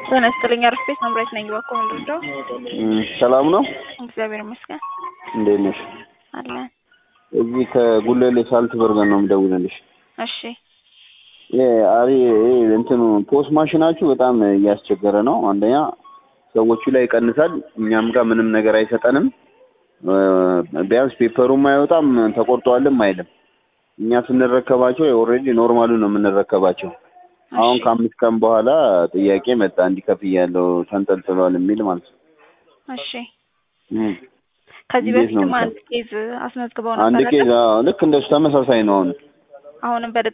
ጤና ይስጥልኝ። አሪፍ ቤት መምራት ነኝ። እባክዎ ምንድነው? ሰላም ነው? እግዚአብሔር ይመስገን እንዴት ነሽ? አለን። እዚህ ከጉለሌ ሳልት በርገን ነው የምደውልልሽ። እሺ አሪ እንትኑ ፖስት ማሽናችሁ በጣም እያስቸገረ ነው። አንደኛ ሰዎቹ ላይ ይቀንሳል፣ እኛም ጋር ምንም ነገር አይሰጠንም። ቢያንስ ፔፐሩም አይወጣም ተቆርጧልም አይልም። እኛ ስንረከባቸው ኦልሬዲ ኖርማሉ ነው የምንረከባቸው። አሁን ከአምስት ቀን በኋላ ጥያቄ መጣ እንዲከፍል ያለው ተንጠልጥሏል የሚል ማለት ነው። እሺ ከዚህ እንዴት ነው በፊትም አንድ ኬዝ አስመዝግበው አንድ ነበር። ኬዝ አዎ፣ ልክ እንደሱ ተመሳሳይ ነው። አሁን አሁንም በድጋሚ